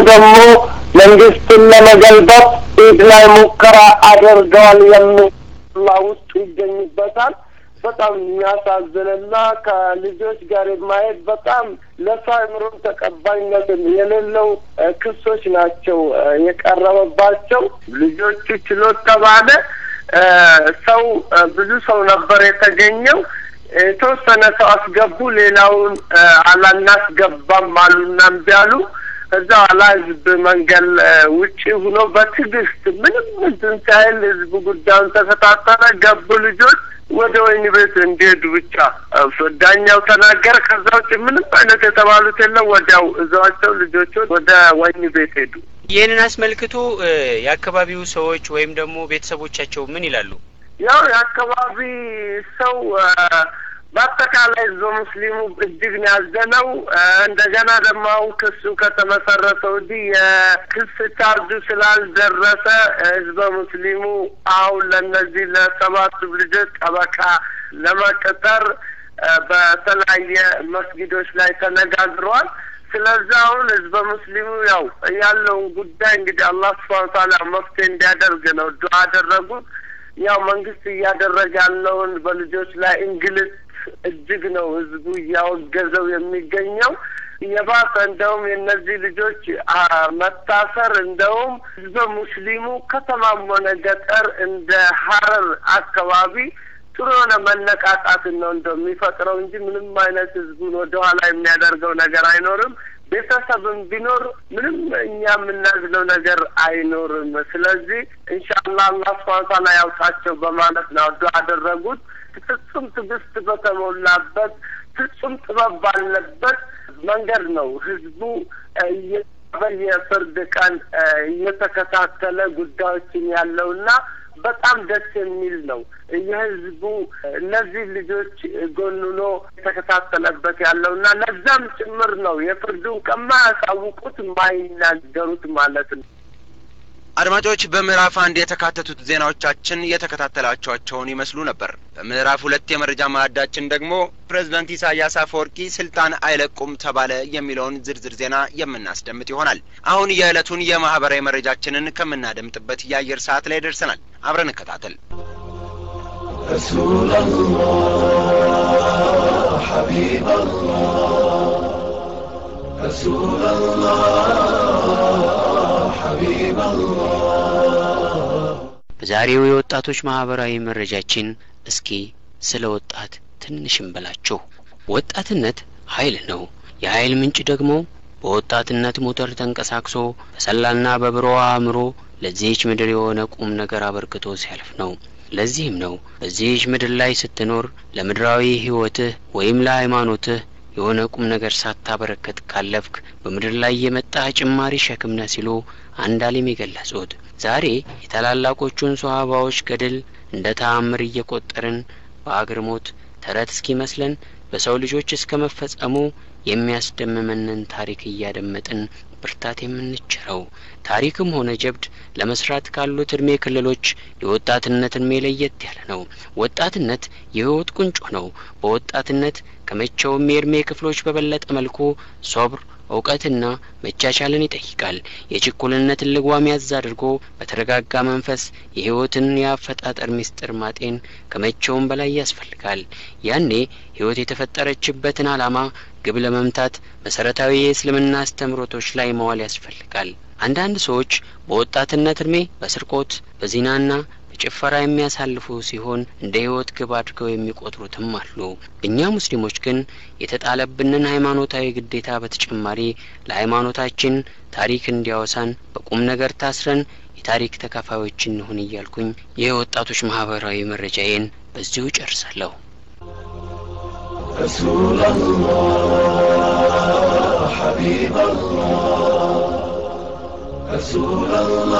ደግሞ መንግስትን ለመገልበጥ ኢድ ላይ ሙከራ አድርገዋል የሚል ውስጡ ይገኝበታል። በጣም የሚያሳዝንና ከልጆች ጋር የማየት በጣም ለሰው አእምሮም ተቀባይነት የሌለው ክሶች ናቸው የቀረበባቸው። ልጆቹ ችሎት ተባለ። ሰው ብዙ ሰው ነበር የተገኘው። የተወሰነ ሰው አስገቡ፣ ሌላውን አላናስገባም አሉና እምቢ አሉ። ከዛ ኋላ ህዝብ መንገድ ውጪ ሁኖ በትዕግስት ምንም እንትን ሳይል ህዝቡ ጉዳዩን ተከታተለ። ገቡ ልጆች ወደ ወህኒ ቤት እንዲሄዱ ብቻ ዳኛው ተናገረ። ከዛ ውጭ ምንም አይነት የተባሉት የለም። ወዲያው እዛቸው ልጆቹ ወደ ወህኒ ቤት ሄዱ። ይህንን አስመልክቶ የአካባቢው ሰዎች ወይም ደግሞ ቤተሰቦቻቸው ምን ይላሉ? ያው የአካባቢ ሰው በአጠቃላይ ህዝበ ሙስሊሙ እጅግ ነው ያዘነው። እንደገና ደግሞ አሁን ክሱ ከተመሰረተ ወዲህ የክስ ቻርጁ ስላልደረሰ ህዝበ ሙስሊሙ አሁን ለእነዚህ ለሰባቱ ልጆች ጠበቃ ለመቅጠር በተለያየ መስጊዶች ላይ ተነጋግረዋል። ስለዚህ አሁን ህዝበ ሙስሊሙ ያው ያለውን ጉዳይ እንግዲህ አላህ ስብሐነ ወተዓላ መፍትሄ እንዲያደርግ ነው ዱዓ አደረጉት። ያው መንግስት እያደረገ ያለውን በልጆች ላይ እንግልት እጅግ ነው ህዝቡ እያወገዘው የሚገኘው። የባሰ እንደውም የእነዚህ ልጆች መታሰር እንደውም ህዝበ ሙስሊሙ ከተማም ሆነ ገጠር እንደ ሀረር አካባቢ ጥሩ የሆነ መነቃቃትን ነው እንደሚፈጥረው እንጂ ምንም አይነት ህዝቡን ወደኋላ የሚያደርገው ነገር አይኖርም። ቤተሰብም ቢኖር ምንም እኛ የምናዝለው ነገር አይኖርም። ስለዚህ ኢንሻአላህ አላህ ሱብሓነሁ ወተዓላ ያውጣቸው በማለት ነው ዱዓ አደረጉት። ፍጹም ትዕግስት በተሞላበት ፍጹም ጥበብ ባለበት መንገድ ነው ህዝቡ በየፍርድ ቀን እየተከታተለ ጉዳዮችን ያለውና በጣም ደስ የሚል ነው። የህዝቡ እነዚህ ልጆች ጎንኖ የተከታተለበት ያለው እና ለዛም ጭምር ነው የፍርዱን ከማያሳውቁት የማይናገሩት ማለት ነው። አድማጮች በምዕራፍ አንድ የተካተቱት ዜናዎቻችን የተከታተላችኋቸውን ይመስሉ ነበር። በምዕራፍ ሁለት የመረጃ ማዕዳችን ደግሞ ፕሬዝዳንት ኢሳያስ አፈወርቂ ስልጣን አይለቁም ተባለ የሚለውን ዝርዝር ዜና የምናስደምጥ ይሆናል። አሁን የዕለቱን የማህበራዊ መረጃችንን ከምናደምጥበት የአየር ሰዓት ላይ ደርሰናል። አብረን እንከታተል። رسول الله حبيب الله رسول الله حبيب الله በዛሬው የወጣቶች ማህበራዊ መረጃችን እስኪ ስለ ወጣት ትንሽ እንበላችሁ። ወጣትነት ኃይል ነው። የኃይል ምንጭ ደግሞ በወጣትነት ሞተር ተንቀሳቅሶ በሰላና በብሩህ አእምሮ ለዚህች ምድር የሆነ ቁም ነገር አበርክቶ ሲያልፍ ነው። ለዚህም ነው በዚህች ምድር ላይ ስትኖር ለምድራዊ ህይወትህ ወይም ለሃይማኖትህ የሆነ ቁም ነገር ሳታበረከት ካለፍክ በምድር ላይ የመጣ ጭማሪ ሸክም ነህ ሲሉ አንድ አሊም የገለጹት። ዛሬ የታላላቆቹን ሶሀባዎች ገድል እንደ ተአምር እየቆጠርን በአግርሞት ተረት እስኪመስለን በሰው ልጆች እስከ መፈጸሙ የሚያስደምመንን ታሪክ እያደመጥን ብርታት የምንችለው ታሪክም ሆነ ጀብድ ለመስራት ካሉት እድሜ ክልሎች የወጣትነት እድሜ ለየት ያለ ነው። ወጣትነት የህይወት ቁንጮ ነው። በወጣትነት ከመቼውም የእድሜ ክፍሎች በበለጠ መልኩ ሶብር እውቀትና መቻቻልን ይጠይቃል። የችኩልነትን ልጓም ያዝ አድርጎ በተረጋጋ መንፈስ የህይወትን የአፈጣጠር ምስጢር ማጤን ከመቼውም በላይ ያስፈልጋል። ያኔ ህይወት የተፈጠረችበትን ዓላማ ግብ ለመምታት መሰረታዊ የእስልምና አስተምህሮቶች ላይ መዋል ያስፈልጋል። አንዳንድ ሰዎች በወጣትነት እድሜ በስርቆት በዚናና በጭፈራ የሚያሳልፉ ሲሆን እንደ ህይወት ግብ አድርገው የሚቆጥሩትም አሉ። እኛ ሙስሊሞች ግን የተጣለብንን ሃይማኖታዊ ግዴታ በተጨማሪ ለሃይማኖታችን ታሪክ እንዲያወሳን በቁም ነገር ታስረን የታሪክ ተካፋዮች እንሁን እያልኩኝ የወጣቶች ማህበራዊ መረጃዬን በዚሁ ጨርሳለሁ። رسول الله حبيب الله رسول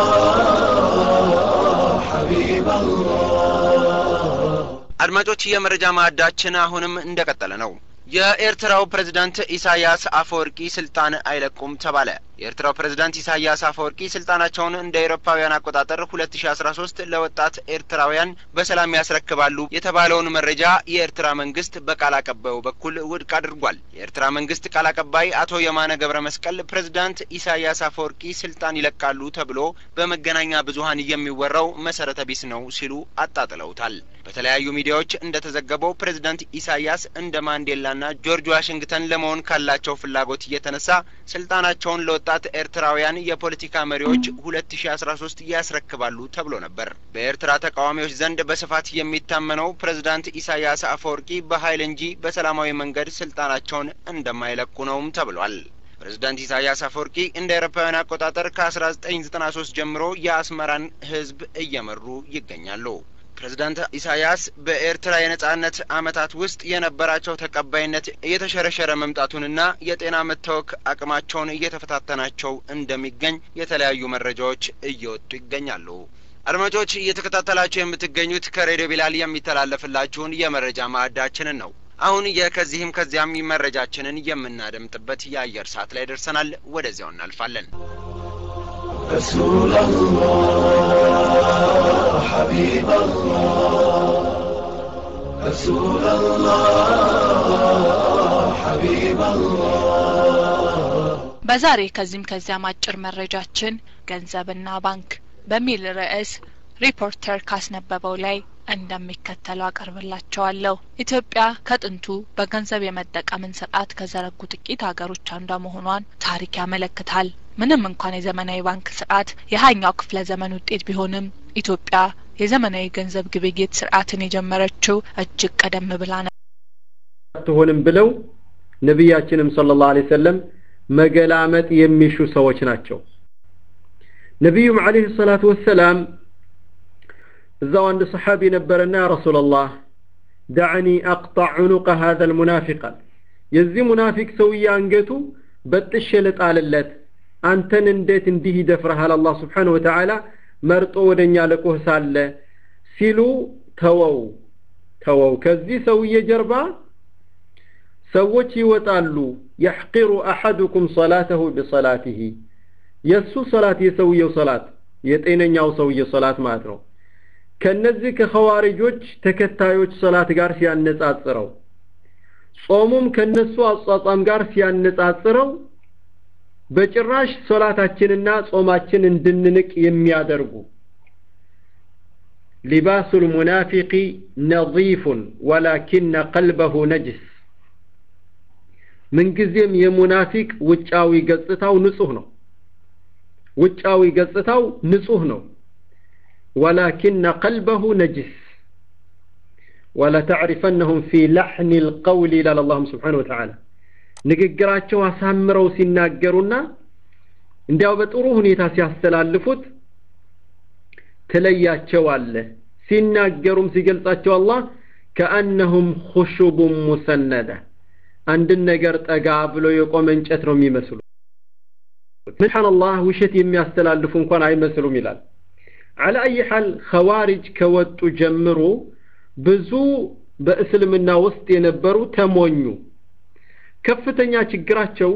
الله حبيب الله አድማጮች የመረጃ ማዕዳችን አሁንም እንደቀጠለ ነው። የኤርትራው ፕሬዝዳንት ኢሳያስ አፈወርቂ ስልጣን አይለቁም ተባለ። የኤርትራው ፕሬዝዳንት ኢሳያስ አፈወርቂ ስልጣናቸውን እንደ ኤሮፓውያን አቆጣጠር ሁለት ሺ አስራ ሶስት ለወጣት ኤርትራውያን በሰላም ያስረክባሉ የተባለውን መረጃ የኤርትራ መንግስት በቃል አቀባዩ በኩል ውድቅ አድርጓል። የኤርትራ መንግስት ቃል አቀባይ አቶ የማነ ገብረ መስቀል ፕሬዝዳንት ኢሳያስ አፈወርቂ ስልጣን ይለቃሉ ተብሎ በመገናኛ ብዙኃን የሚወራው መሰረተ ቢስ ነው ሲሉ አጣጥለውታል። በተለያዩ ሚዲያዎች እንደተዘገበው ፕሬዝዳንት ኢሳያስ እንደ ማንዴላና ጆርጅ ዋሽንግተን ለመሆን ካላቸው ፍላጎት እየተነሳ ስልጣናቸውን ለወጣት ኤርትራውያን የፖለቲካ መሪዎች ሁለት ሺ አስራ ሶስት ያስረክባሉ ተብሎ ነበር። በኤርትራ ተቃዋሚዎች ዘንድ በስፋት የሚታመነው ፕሬዝዳንት ኢሳያስ አፈወርቂ በኃይል እንጂ በሰላማዊ መንገድ ስልጣናቸውን እንደማይለቁ ነውም ተብሏል። ፕሬዝዳንት ኢሳያስ አፈወርቂ እንደ አውሮፓውያን አቆጣጠር ከአስራ ዘጠኝ ዘጠና ሶስት ጀምሮ የአስመራን ህዝብ እየመሩ ይገኛሉ። ፕሬዝዳንት ኢሳያስ በኤርትራ የነጻነት አመታት ውስጥ የነበራቸው ተቀባይነት እየተሸረሸረ መምጣቱንና የጤና መታወክ አቅማቸውን እየተፈታተናቸው እንደሚገኝ የተለያዩ መረጃዎች እየወጡ ይገኛሉ። አድማጮች እየተከታተላችሁ የምትገኙት ከሬዲዮ ቢላል የሚተላለፍላችሁን የመረጃ ማዕዳችንን ነው። አሁን የከዚህም ከዚያም መረጃችንን የምናደምጥበት የአየር ሰዓት ላይ ደርሰናል። ወደዚያው እናልፋለን። رسول الله حبيب الله رسول الله حبيب الله በዛሬ ከዚህም ከዚያም አጭር መረጃችን ገንዘብና ባንክ በሚል ርዕስ ሪፖርተር ካስነበበው ላይ እንደሚከተለው አቀርብላቸዋለሁ። ኢትዮጵያ ከጥንቱ በገንዘብ የመጠቀምን ስርዓት ከዘረጉ ጥቂት ሀገሮች አንዷ መሆኗን ታሪክ ያመለክታል። ምንም እንኳን የዘመናዊ ባንክ ስርዓት የሀያኛው ክፍለ ዘመን ውጤት ቢሆንም ኢትዮጵያ የዘመናዊ ገንዘብ ግብይት ስርዓትን የጀመረችው እጅግ ቀደም ብላ ነው። አትሆንም ብለው ነቢያችንም ሰለላሁ ዐለይሂ ወሰለም መገላመጥ የሚሹ ሰዎች ናቸው። ነቢዩም ዐለይሂ ሰላቱ ወሰላም እዛው አንድ ሰሓቢ ነበረና ያ ረሱላላህ ዳዕኒ አቅጣዕ ዑኑቀ ሀዘ ልሙናፊቃል የዚህ ሙናፊቅ ሰውዬ አንገቱ በጥሼ ልጣልለት አንተን እንዴት እንዲህ ይደፍረሃል አላህ ስብሓነሁ ወተዓላ መርጦ ወደ እኛ ልኮህ ሳለ ሲሉ ተወው ተወው ከዚህ ሰውዬ ጀርባ ሰዎች ይወጣሉ የሕቂሩ አሐዱኩም ሰላተሁ ቢሰላቲሂ የእሱ ሰላት የሰውየው ሰላት የጤነኛው ሰውዬ ሰላት ማለት ነው ከነዚህ ከኸዋሪጆች ተከታዮች ሰላት ጋር ሲያነጻጽረው ጾሙም ከነሱ አጿጿም ጋር ሲያነጻጽረው በጭራሽ ሶላታችንና ጾማችን እንድንንቅ የሚያደርጉ ሊባሱ ልሙናፊቂ ነظيፉን ወላኪነ ቀልበሁ ነጅስ ምንጊዜም የሙናፊቅ ውጫዊ ገጽታው ንጹህ ነው ውጫዊ ገጽታው ንጹህ ነው ወላኪነ ቀልበሁ ነጅስ ወለተዕሪፈነሁም ፊ ለሕኒ ልቀውል ይላል አላሁም ስብሓን ወተዓላ ንግግራቸው አሳምረው ሲናገሩና እንዲያው በጥሩ ሁኔታ ሲያስተላልፉት ትለያቸዋለ ሲናገሩም ሲገልጻቸው አላህ ከአነሁም ኹሹቡን ሙሰነደ አንድን ነገር ጠጋ ብሎ የቆመ እንጨት ነው የሚመስሉ ስብሓንላህ ውሸት የሚያስተላልፉ እንኳን አይመስሉም ይላል አላ አይ ሐል ኸዋሪጅ ከወጡ ጀምሮ ብዙ በእስልምና ውስጥ የነበሩ ተሞኙ ከፍተኛ ችግራቸው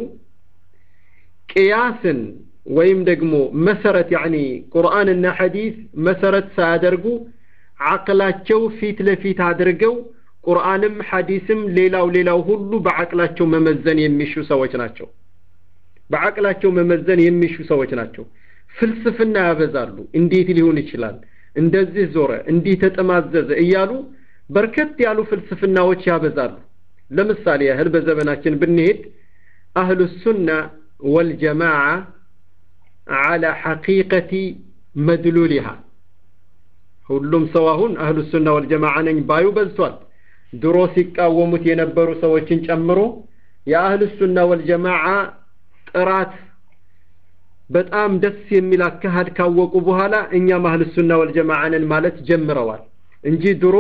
ቅያስን ወይም ደግሞ መሰረት ያኒ ቁርአንና ሐዲስ መሰረት ሳያደርጉ አቅላቸው ፊት ለፊት አድርገው ቁርአንም ሐዲስም ሌላው ሌላው ሁሉ በአቅላቸው መመዘን የሚሹ ሰዎች ናቸው በአቅላቸው መመዘን የሚሹ ሰዎች ናቸው ፍልስፍና ያበዛሉ እንዴት ሊሆን ይችላል እንደዚህ ዞረ እንዲህ ተጠማዘዘ እያሉ በርከት ያሉ ፍልስፍናዎች ያበዛሉ ለምሳሌ ያህል በዘመናችን ብንሄድ አህሉ ሱና ወልጀማዓ على حقيقة مدلولها ሁሉም ሰው አሁን አህሉ ሱና ወልጀማዓ ነኝ ባዩ በዝቷል ድሮ ሲቃወሙት የነበሩ ሰዎችን ጨምሮ የአህሉ ሱና ወልጀማዓ ጥራት በጣም ደስ የሚል አካሃድ ካወቁ በኋላ እኛም አህሉ ሱና ወልጀማዓ ነን ማለት ጀምረዋል እንጂ ድሮ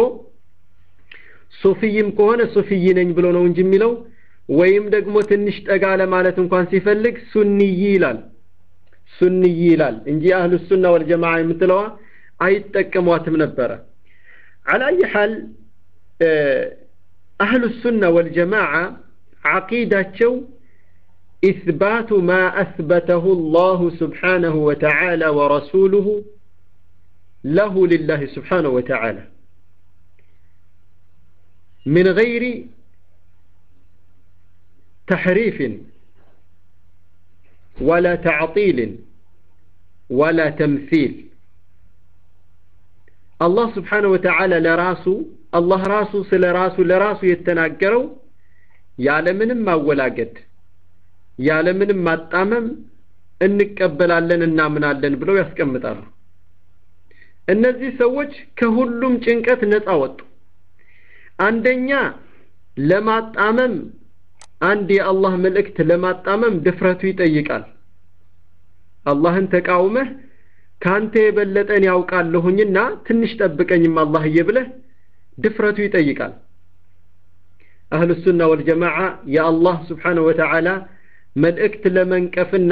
ሱፊይም ከሆነ ሱፊይ ነኝ ብሎ ነው እንጂ የሚለው ወይም ደግሞ ትንሽ ጠጋ ለማለት እንኳን ሲፈልግ ሱንይ ይላል ሱንይ ይላል እንጂ አህሉ ሱና ወልጀማዓ የምትለዋ አይጠቀሟትም ነበረ አላየ ሐል አህሉ ሱና ወልጀማዓ ዓቂዳቸው إثبات ما أثبته الله سبحانه وتعالى ورسوله له لله سبحانه وتعالى من غير تحريف ولا تعطيل ولا تمثيل الله سبحانه وتعالى لراسه الله راسه سل راسه لراسه يتناقروا ያለምንም ማወላገድ ያለምንም ማጣመም እንቀበላለን እናምናለን ብለው ያስቀምጣሉ እነዚህ ሰዎች ከሁሉም ጭንቀት ነፃ ወጡ አንደኛ ለማጣመም አንድ የአላህ መልእክት ለማጣመም ድፍረቱ ይጠይቃል አላህን ተቃውመህ ካንተ የበለጠን ያውቃለሁኝና ትንሽ ጠብቀኝም አላህዬ ብለህ ድፍረቱ ይጠይቃል አህሉ ሱና ወልጀማዓ የአላህ ስብሓነ ወተዓላ መልእክት ለመንቀፍና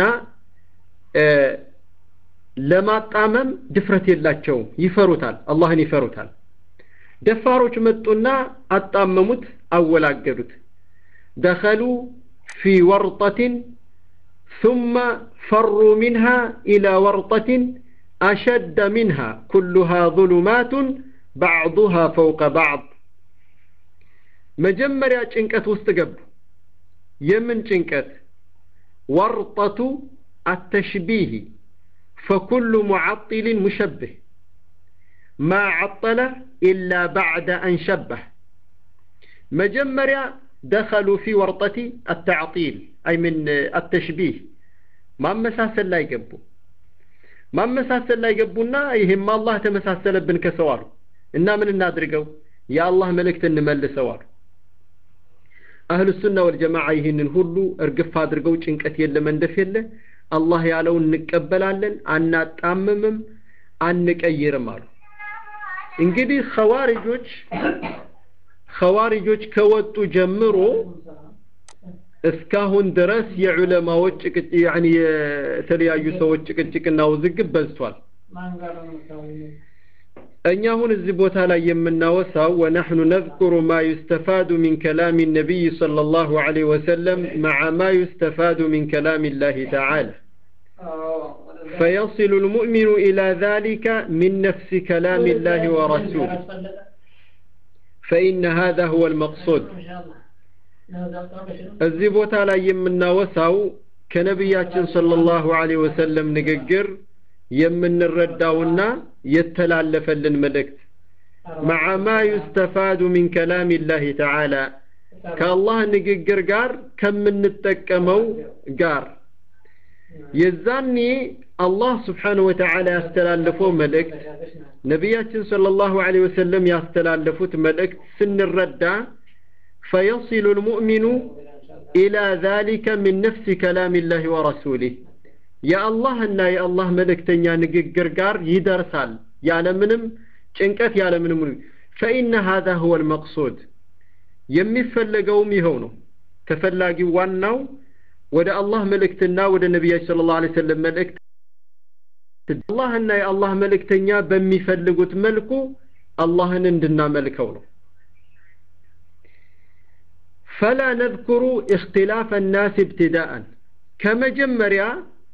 ለማጣመም ድፍረት የላቸውም ይፈሩታል አላህን ይፈሩታል ደፋሮች መጡና አጣመሙት አወላገዱት ደኸሉ ፊ ወርጠትን ثم فروا منها إلى ورطة أشد منها كلها ظلمات بعضها فوق بعض መጀመሪያ ጭንቀት ውስጥ ገቡ የምን ጭንቀት ወርጠቱ አተሽቢህ فكل معطل مشبه ما عطل إلا بعد أن شبه مجمريا دخلوا في ورطة التعطيل أي من التشبيه ما مساسل لا يقبوا ما مساسل لا يقبونا يهم الله تمساسل ابن كسوار إنا من النادرقوا يا الله ملكت النمل سوار أهل السنة والجماعة يهنن هلو ارقف هادرقوا ጭንቀት የለ መንደፍ የለ አላህ ያለውን እንቀበላለን አናጣምምም አንቀይርም አሉ እንግዲህ ኸዋሪጆች ኸዋሪጆች ከወጡ ጀምሮ እስካሁን ድረስ የዑለማዎች ጭቅጭ ያኒ የተለያዩ ሰዎች ጭቅጭቅና ውዝግብ በዝቷል እኛ አሁን እዚህ ቦታ ላይ የምናወሳው ወነሕኑ ነذكر ما يستفاد من كلام النبي صلى الله عليه وسلم مع ما يستفاد من كلام الله تعالى فيصل المؤمن إلى ذلك من نفس كلام الله ورسوله فإن هذا هو المقصود እዚህ ቦታ ላይ የምናወሳው ከነቢያችን ሰለላሁ ዐለይሂ ወሰለም ንግግር የምንረዳውና የተላለፈልን መልእክት مع ما يستفاد من كلام الله تعالى ከአላህ ንግግር ጋር ከምንጠቀመው ጋር የዛኔ አላህ ስብሓነሁ ወተዓላ ያስተላለፈው መልእክት ነቢያችን ሰለላሁ ዐለይሂ ወሰለም ያስተላለፉት መልእክት ስንረዳ فيصل المؤمن إلى ذلك من نفس كلام الله ورسوله የአላህና የአላህ መልእክተኛ ንግግር ጋር ይደርሳል ያለምንም ጭንቀት ያለምንም ፈኢነ ሀዛ ሁወ ልመቅሱድ የሚፈለገውም ይኸው ነው ተፈላጊው ዋናው ወደ አላህ መልእክትና ወደ ነቢያችን ስለ ላሁ ሰለም መልእክት አላህና የአላህ መልእክተኛ በሚፈልጉት መልኩ አላህን እንድናመልከው ነው ፈላ ነذኩሩ እክትላፍ ናስ ibtዳአን ከመጀመሪያ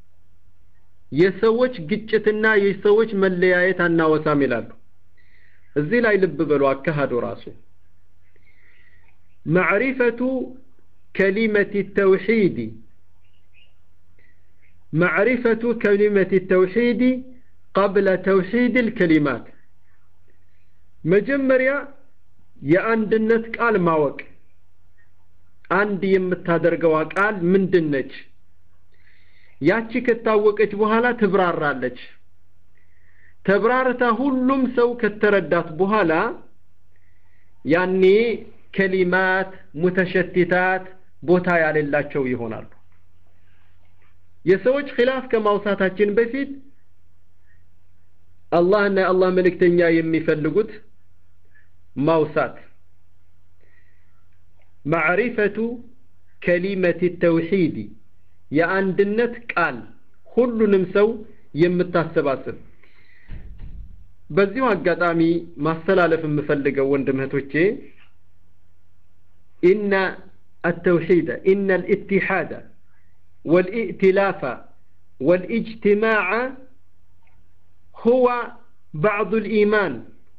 የሰዎች ግጭትና የሰዎች መለያየት አናወሳም ይላሉ እዚህ ላይ ልብ በሉ አካሃዱ ራሱ ማዕሪፈቱ كلمة التوحيد معرفة كلمة التوحيد قبل توحيد الكلمات مجمريا የአንድነት ቃል ማወቅ አንድ የምታደርገዋ ቃል ምንድነች ያቺ ከታወቀች በኋላ ትብራራለች ተብራርታ ሁሉም ሰው ከተረዳት በኋላ ያኔ ከሊማት ሙተሸቲታት ቦታ ያሌላቸው ይሆናሉ የሰዎች ኺላፍ ከማውሳታችን በፊት አላህና የአላህ መልእክተኛ የሚፈልጉት ማውሳት ማዕሪፈቱ ከሊመት ተውሂድ የአንድነት ቃል ሁሉንም ሰው የምታሰባስብ በዚሁ አጋጣሚ ማስተላለፍ የምፈልገው ወንድም እህቶቼ ኢነ التوحيد إن الاتحاد والائتلاف والاجتماع هو بعض الإيمان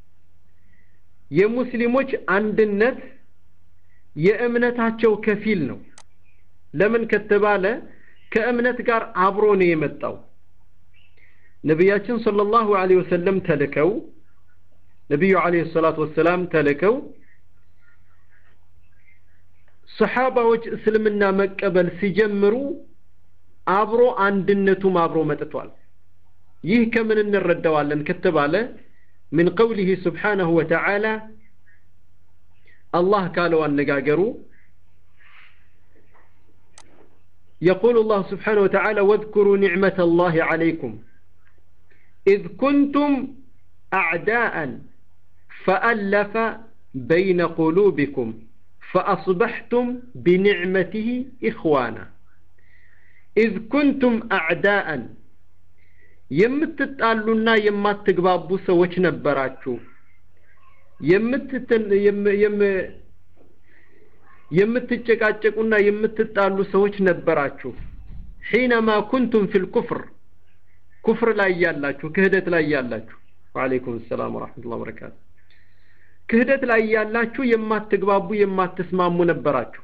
የሙስሊሞች አንድነት የእምነታቸው ከፊል ነው ለምን ከተባለ ከእምነት ጋር አብሮ ነው የመጣው ነቢያችን ሰለላሁ ዐለይሂ ወሰለም ተልከው ነቢዩ ዐለይሂ ሰላቱ ወሰላም ተልከው ሰሓባዎች እስልምና መቀበል ሲጀምሩ አብሮ አንድነቱም አብሮ መጥቷል ይህ ከምን እንረዳዋለን ከተባለ من قوله سبحانه وتعالى الله قالوا النقاقروا يقول الله سبحانه وتعالى واذكروا نعمة الله عليكم إذ كنتم أعداء فألف بين قلوبكم فأصبحتم بنعمته إخوانا إذ كنتم أعداء የምትጣሉና የማትግባቡ ሰዎች ነበራችሁ የምትጨቃጨቁና የምትጣሉ ሰዎች ነበራችሁ ሒነማ ኩንቱም ፊል ኩፍር ኩፍር ላይ ያላችሁ ክህደት ላይ ያላችሁ ወአለይኩም ሰላም ወራህመቱላሂ ወበረካቱ ክህደት ላይ ያላችሁ የማትግባቡ የማትስማሙ ነበራችሁ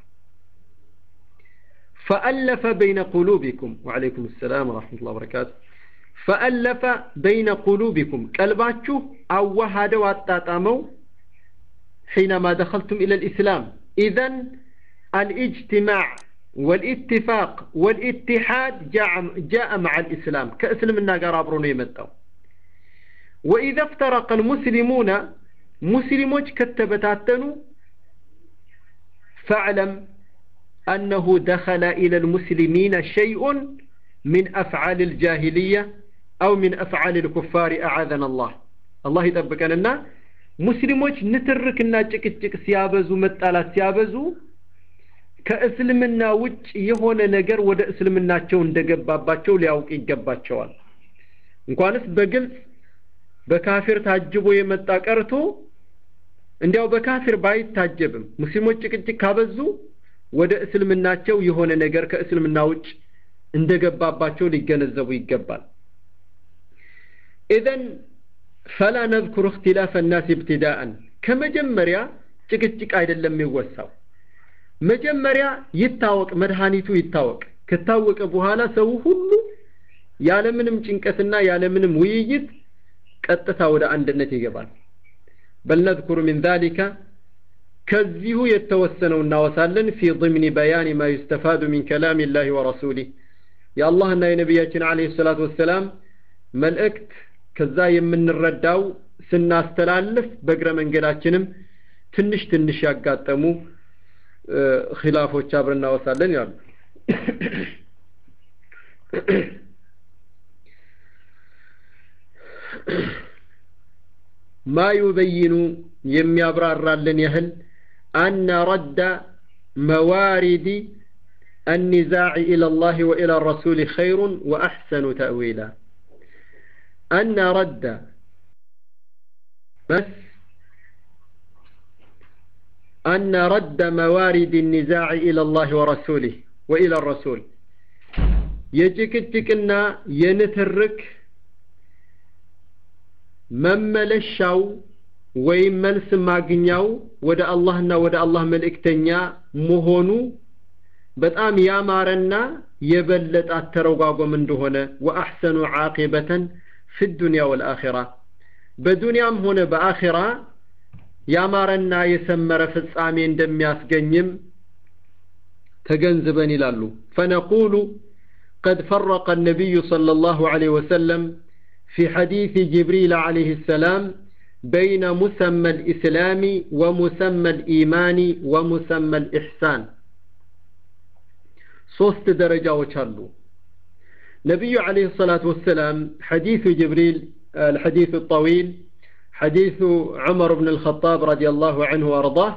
فألف بين قلوبكم وعليكم السلام ورحمة الله وبركاته فألف بين قلوبكم قلباتشو أوهد واتاتامو حينما دخلتم إلى الإسلام إذن الاجتماع والاتفاق والاتحاد جاء, جاء مع الإسلام كأسلم الناقر أبرون يمتو وإذا افترق المسلمون مسلموش كتبتاتنو فاعلم أنه دخل إلى المسلمين شيء من أفعال الجاهلية أو من أفعال الكفار أعاذنا الله الله يطبقنا ሙስሊሞች ንትርክና ጭቅጭቅ ሲያበዙ መጣላት ሲያበዙ ከእስልምና ውጭ የሆነ ነገር ወደ እስልምናቸው እንደገባባቸው ሊያውቅ ይገባቸዋል እንኳንስ በግልጽ በካፊር ታጅቦ የመጣ ቀርቶ እንዲያው በካፊር ባይታጀብም ሙስሊሞች ጭቅጭቅ ካበዙ ወደ እስልምናቸው የሆነ ነገር ከእስልምና ውጭ እንደገባባቸው ሊገነዘቡ ይገባል ኢዘን ፈላ ነذኩር እክትላፍ الناس ابتداء ከመጀመሪያ ጭቅጭቅ አይደለም የሚወሳው መጀመሪያ ይታወቅ መድኃኒቱ ይታወቅ ከታወቀ በኋላ ሰው ሁሉ ያለምንም ጭንቀትና ያለምንም ውይይት ቀጥታ ወደ አንድነት ይገባል በል ነذኩር من ذلك ከዚሁ የተወሰነው እናወሳለን ፊ ضمن بيان ما يستفاد من كلام الله ورسوله የአላህና የነቢያችን አለይሂ ሰላቱ ወሰላም መልእክት ከዛ የምንረዳው ስናስተላልፍ በእግረ መንገዳችንም ትንሽ ትንሽ ያጋጠሙ ኺላፎች አብረን እናወሳለን ይላሉ ማ ዩበይኑ የሚያብራራልን ያህል አነ ረዳ መዋሪድ النزاع إلى الله وإلى الرسول خير وأحسن تأويلا أن رد بس أن رد موارد النزاع إلى الله ورسوله وإلى الرسول يجكتكنا ينترك መመለሻው ወይም መልስ ማግኛው ወደ አላህና ወደ አላህ መልእክተኛ መሆኑ በጣም ያማረና የበለጠ አተረጓጎም እንደሆነ ወአሕሰኑ ዓቂበተን ፊ ዱንያ ወልአኺራ በዱንያም ሆነ በአኺራ ያማረና የሰመረ ፍጻሜ እንደሚያስገኝም ተገንዝበን ይላሉ ፈነቁሉ قد فرق النبي صلى الله عليه وسلم في حديث جبريل عليه السلام بين مسمى الإسلام ومسمى الإيمان ومسمى الإحسان ሶስት ደረጃዎች አሉ ነቢዩ عليه الصلاة والسلام حديث جبريل الحديث الطويل حديث عمر بن الخطاب رضي الله عنه وارضاه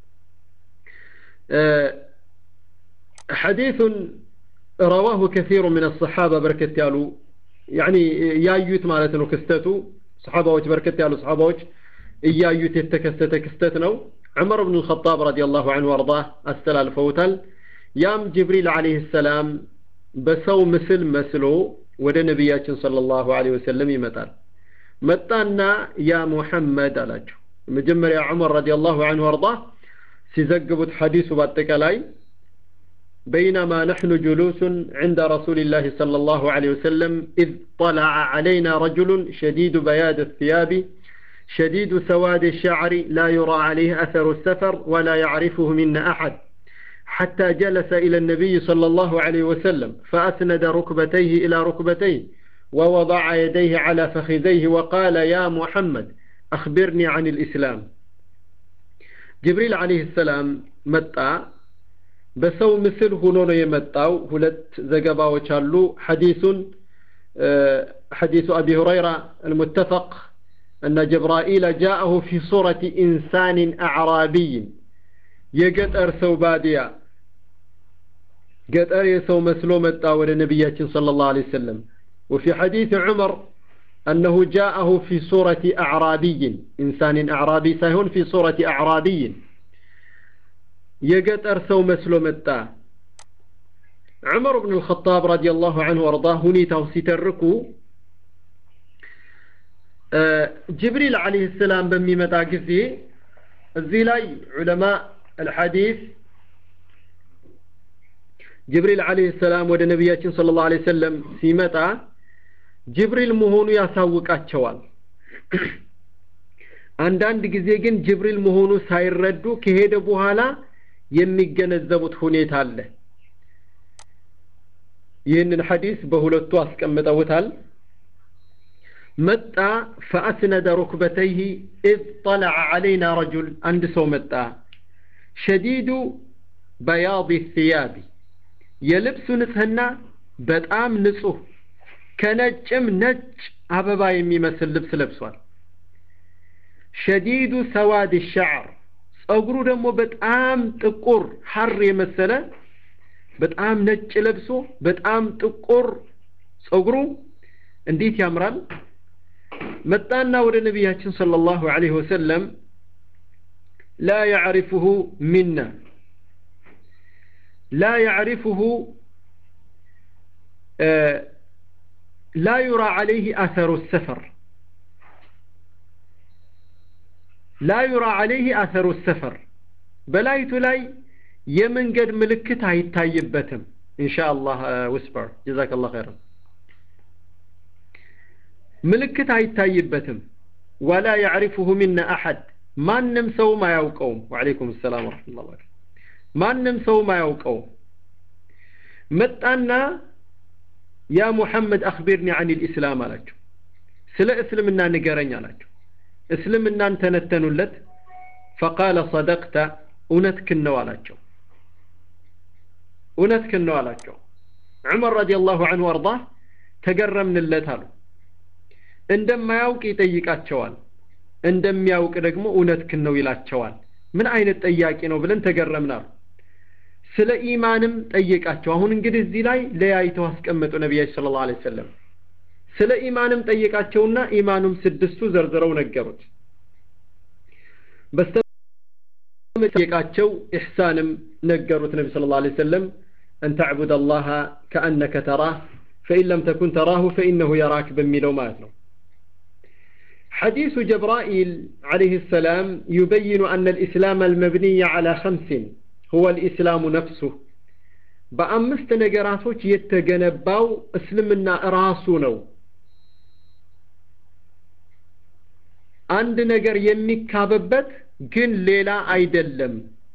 حديث رواه كثير من الصحابة بركة يالو يعني ያዩት ማለት ነው ክስተቱ ሰሓባዎች በርከት ያሉ ሰሓባዎች እያዩት የተከሰተ ክስተት ነው ዑመር ብን ልኸጣብ ረዲ ላሁ አንሁ አርዳህ አስተላልፈውታል ያም ጅብሪል አለህ ሰላም በሰው ምስል መስሎ ወደ ነቢያችን ሰለላሁ ዐለይሂ ወሰለም ይመጣል መጣና ያ ሙሐመድ አላቸው መጀመሪያ ዑመር ረዲየላሁ ዐንሁ አርዳ ሲዘግቡት ሐዲሱ በአጠቃላይ بينما نحن جلوس عند رسول الله صلى الله عليه وسلم إذ طلع علينا رجل شديد بياد الثياب شديد سواد الشعر لا يرى عليه أثر السفر ولا يعرفه منا أحد حتى جلس إلى النبي صلى الله عليه وسلم فأسند ركبتيه إلى ركبتيه ووضع يديه على فخذيه وقال يا محمد أخبرني عن الإسلام جبريل عليه السلام متى በሰው ምስል ሆኖ ነው የመጣው ሁለት ዘገባዎች አሉ ሐዲሱን ሐዲሱ አቢ ሁረይራ المتفق أن جبرائيل جاءه في صورة إنسان أعرابي يقتر سو باديا قتر يسو مسلو متى ولى نبياتين صلى الله عليه وسلم وفي حديث عمر أنه جاءه في صورة أعرابي إنسان أعرابي سيهون في صورة أعرابي የገጠር ሰው መስሎ መጣ ዑመር ብን ልኸጣብ ረዲየላሁ ዐንሁ ወርዳ ሁኔታው ሲተርኩ ጅብሪል ዓለይህ ሰላም በሚመጣ ጊዜ እዚህ ላይ ዑለማ አልሐዲስ ጅብሪል ዓለይህ ሰላም ወደ ነቢያችን ስለ ላሁ ዐለይሂ ወሰለም ሲመጣ ጅብሪል መሆኑ ያሳውቃቸዋል አንዳንድ ጊዜ ግን ጅብሪል መሆኑ ሳይረዱ ከሄደ በኋላ የሚገነዘቡት ሁኔታ አለ ይህንን ሐዲስ በሁለቱ አስቀምጠውታል መጣ ፈአስነደ ሩክበተይህ ኢዝ ጠለዐ ዐለይና ረጁል አንድ ሰው መጣ ሸዲዱ በያድ ثያቢ የልብሱ ንጽህና በጣም ንጹህ ከነጭም ነጭ አበባ የሚመስል ልብስ ለብሷል ሸዲዱ ሰዋድ ሸዕር ጸጉሩ ደግሞ በጣም ጥቁር ሐር የመሰለ በጣም ነጭ ለብሶ በጣም ጥቁር ጸጉሩ እንዴት ያምራል መጣና ወደ ነቢያችን ሰለላሁ ዐለይሂ ወሰለም ላ ያዕሪፉሁ ሚና ላ ያዕሪፉሁ ላ ዩራ ዐለይህ አሰሩ ሰፈር ላ ዩራ ዐለይህ አሰሩ ሰፈር በላይቱ ላይ የመንገድ ምልክት አይታይበትም ኢንሻአላህ ውስበር ጀዛከላህ ኸይረን ምልክት አይታይበትም ወላ ያዕሪፉሁ ሚና አሐድ ማንም ሰውም አያውቀውም ወዓለይኩም ሰላም ወረሕመቱላህ በረካቱ ማንም ሰውም አያውቀውም መጣና ያ ሙሐመድ አኽቢርኒ አን ልእስላም አላቸው ስለ እስልምና ንገረኝ አላቸው እስልምናን ተነተኑለት ፈቃለ ሰደቅተ እውነትክን ነው አላቸው እውነትክን ነው አላቸው ዑመር ረዲየላሁ ዐንሁ አርዳ ተገረምንለት አሉ እንደማያውቅ ይጠይቃቸዋል እንደሚያውቅ ደግሞ እውነትክን ነው ይላቸዋል ምን አይነት ጠያቂ ነው ብለን ተገረምናሉ ስለ ኢማንም ጠየቃቸው አሁን እንግዲህ እዚህ ላይ ለያይተው አስቀመጡ ነቢያችን ስለ ላሁ ሰለም ስለ ኢማንም ጠየቃቸውና ኢማኑም ስድስቱ ዘርዝረው ነገሩት በስተጠየቃቸው ኢሕሳንም ነገሩት ነቢ ስለ ላሁ ሰለም أن تعبد الله كأنك تراه فإن لم تكن تراه فإنه يراك بميلو ماتنو حديث جبرائيل عليه السلام يبين أن الإسلام المبني على خمس هو الإسلام نفسه በአምስት ነገራቶች የተገነባው እስልምና ራሱ ነው አንድ ነገር የሚካበበት ግን ሌላ አይደለም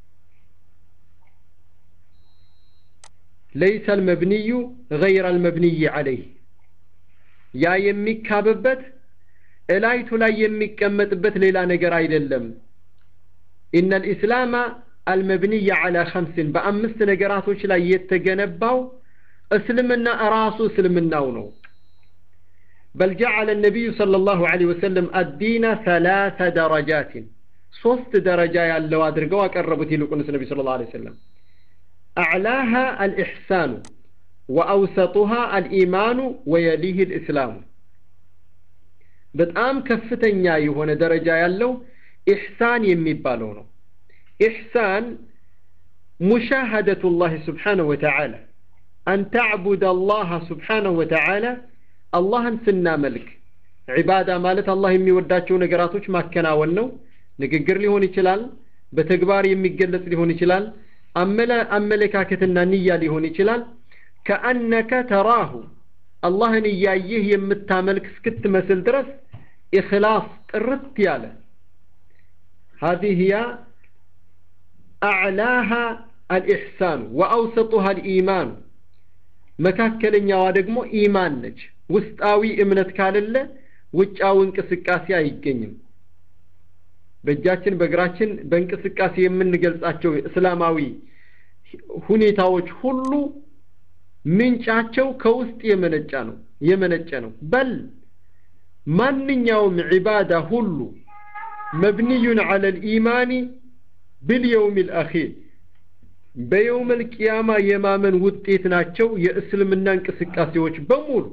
ليس المبني غير المبني عليه ያ የሚካበበት እላይቱ ላይ የሚቀመጥበት ሌላ ነገር አይደለም ኢነ ልእስላማ አልመብንይ ዓላ ኸምስን በአምስት ነገራቶች ላይ የተገነባው እስልምና ራሱ እስልምናው ነው بل جعل النبي صلى الله عليه وسلم الدين ثلاث درجات ሶስት ደረጃ ያለው አድርገው አቀረቡት ይልቁንስ ነቢ ስለ ላ ሰለም أعلاها الإحسان وأوسطها الإيمان ويليه الإسلام በጣም ከፍተኛ የሆነ ደረጃ ያለው ኢሕሳን የሚባለው ነው ኢሕሳን ሙሻሃደቱ ላህ ስብሓንሁ ወተዓላ أن تعبد الله سبحانه وتعالى الله سناملك عبادة مالت الله يمي وداتشو نقراتوش ما كناول نو ንግግር ሊሆን ይችላል በተግባር የሚገለጽ ሊሆን ይችላል አመለካከትና ንያ ሊሆን ይችላል ከአነከ ተራሁ አላህን እያየህ የምታመልክ እስክትመስል ድረስ ኢኽላስ ጥርት ያለ هذه هي أعلاها الإحسان وأوسطها الإيمان መካከለኛዋ ደግሞ ኢማን ነች ውስጣዊ እምነት ካለለ ውጫዊ እንቅስቃሴ አይገኝም በእጃችን በእግራችን በእንቅስቃሴ የምንገልጻቸው እስላማዊ ሁኔታዎች ሁሉ ምንጫቸው ከውስጥ የመነጫ ነው የመነጨ ነው በል ማንኛውም ዒባዳ ሁሉ መብንዩን ዐለ ልኢማኒ ብልየውም ልአኺር በየውም ልቅያማ የማመን ውጤት ናቸው የእስልምና እንቅስቃሴዎች በሙሉ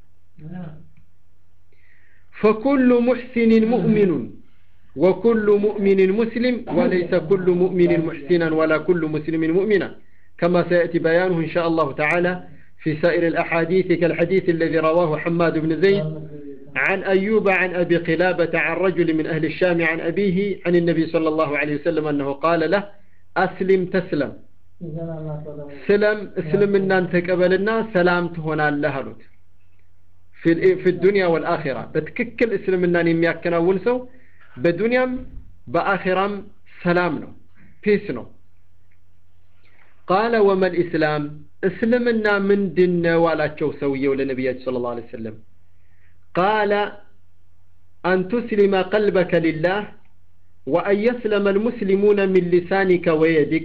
ፈኩሉ ሙሕሲንን ሙእሚኑን وكل مؤمن مسلم وليس كل مؤمن محسنا ولا كل مسلم مؤمنا كما سيأتي بيانه إن شاء الله تعالى في سائر الأحاديث كالحديث الذي رواه حماد بن زيد عن أيوب عن أبي قلابة عن رجل من أهل الشام عن أبيه عن النبي صلى الله عليه وسلم أنه قال له أسلم تسلم سلم اسلم ان انت قبلنا سلامت هنا لهلوت في في الدنيا والاخره بتككل اسلمنا የሚያከናውን ሰው በዱንያም በአኺራም ሰላም ነው ፒስ ነው ቃለ ወመል ኢስላም እስልምና ምንድን ነው አላቸው ሰውየው ለነቢያችን ስለ ላሁ ሰለም ቃለ አን ቱስሊመ ቀልበከ ሊላህ ወአን የስለመ ልሙስሊሙነ ሚን ሊሳኒከ ወየዲክ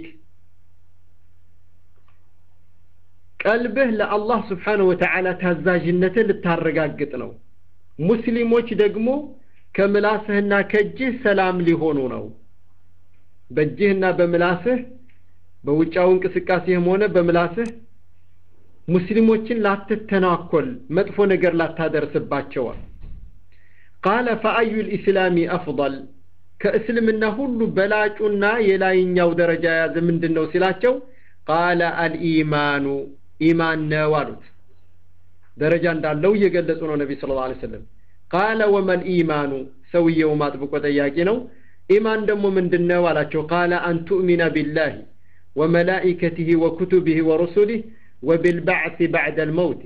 ቀልብህ ለአላህ ስብሓንሁ ወተዓላ ታዛዥነትህ ልታረጋግጥ ነው ሙስሊሞች ደግሞ ከምላስህና ከእጅህ ሰላም ሊሆኑ ነው በእጅህና በምላስህ በውጫው እንቅስቃሴህም ሆነ በምላስህ ሙስሊሞችን ላትተናኮል መጥፎ ነገር ላታደርስባቸዋል ቃለ ፈአዩ ልእስላሚ አፍضል ከእስልምና ሁሉ በላጩና የላይኛው ደረጃ የያዘ ምንድን ነው ሲላቸው ቃለ አልኢማኑ ኢማን ነው አሉት ደረጃ እንዳለው እየገለጹ ነው ነቢ ስለ ላ ሰለም ቃለ ወመል ኢማኑ ሰውየውም አጥብቆ ጠያቂ ነው ኢማን ደግሞ ምንድን ነው አላቸው ቃለ አን ቱእሚነ ቢላህ ወመላኢከትህ ወኩቱብህ ወሩሱልህ ወቢልባዕት ባዕደ ልመውት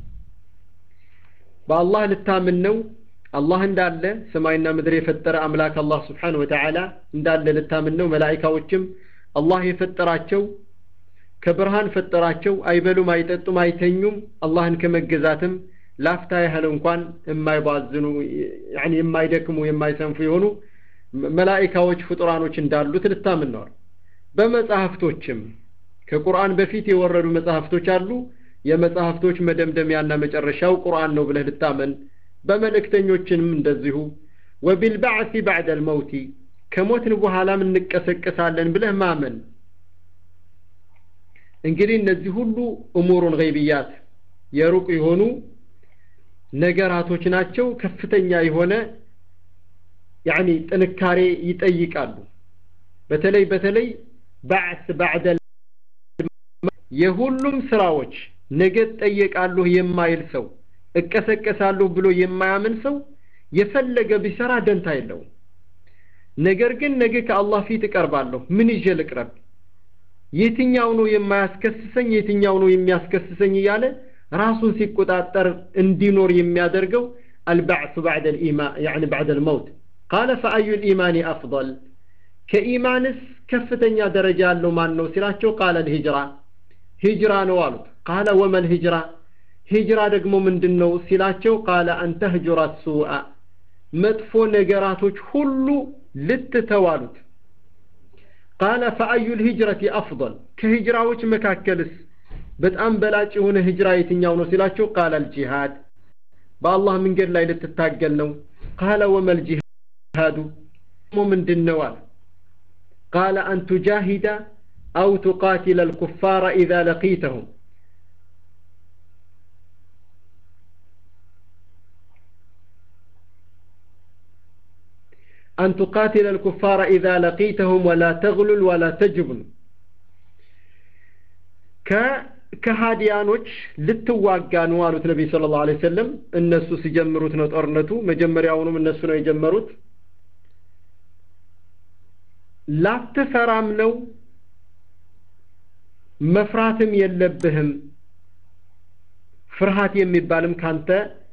በአላህ ልታምን ነው አላህ እንዳለ ሰማይና ምድር የፈጠረ አምላክ አላህ ስብሓን ወተዓላ እንዳለ ልታምን ነው መላኢካዎችም አላህ የፈጠራቸው ከብርሃን ፈጠራቸው አይበሉም አይጠጡም አይተኙም አላህን ከመገዛትም ላፍታ ያህል እንኳን የማይባዝኑ የማይደክሙ የማይሰንፉ የሆኑ መላኢካዎች ፍጡራኖች እንዳሉት ልታምን ነዋል በመጽሐፍቶችም ከቁርአን በፊት የወረዱ መጽሐፍቶች አሉ የመጽሐፍቶች መደምደሚያና መጨረሻው ቁርአን ነው ብለህ ልታመን በመልእክተኞችንም እንደዚሁ ወቢልባዕሲ ባዕደ ልመውቲ ከሞትን በኋላም እንቀሰቀሳለን ብለህ ማመን እንግዲህ እነዚህ ሁሉ እሙሩን ገይብያት የሩቅ የሆኑ ነገራቶች ናቸው ከፍተኛ የሆነ ያኒ ጥንካሬ ይጠይቃሉ በተለይ በተለይ ባዕስ ባዕደ የሁሉም ስራዎች ነገ ጠየቃለሁ የማይል ሰው እቀሰቀሳለሁ ብሎ የማያምን ሰው የፈለገ ቢሰራ ደንታ የለውም ነገር ግን ነገ ከአላህ ፊት እቀርባለሁ ምን ይዤ ልቅረብ የትኛው ነው የማያስከስሰኝ የትኛው ነው የሚያስከስሰኝ እያለ ራሱን ሲቆጣጠር እንዲኖር የሚያደርገው البعث بعد الإيمان يعني بعد الموت قال فأي الإيمان أفضل كإيمانس كفتن درجة له ما نو سلاቸው قال الهجرة هجرة نوالت قال وما الهجرة هجرة ደግሞ ምንድነው ሲላቸው قال أن تهجر السوء መጥፎ ነገራቶች ሁሉ ልትተዋሉት ቃለ ፈአዩ ልሂጅረቲ አፍضል ከሂጅራዎች መካከልስ በጣም በላጭ የሆነ ሂጅራ የትኛው ነው ሲላቸው ቃለ አልጂሃድ በአላህ መንገድ ላይ ልትታገል ነው ቃለ ወመል ጂሃዱ ሞ ምንድን ነው አለ ቃለ አን ቱጃሂደ አው ቱቃቲለ አልኩፋረ ኢዛ ለቂተሁም أن تقاتل الكفار إذا لقيتهم ولا تغلل ولا تجبن ከሃዲያኖች ልትዋጋ ነው አሉት ነቢይ ሰለላሁ ዐለይሂ ወሰለም። እነሱ ሲጀምሩት ነው ጦርነቱ። መጀመሪያውኑም እነሱ ነው የጀመሩት። ላትፈራም ነው መፍራትም የለብህም ፍርሃት የሚባልም ካንተ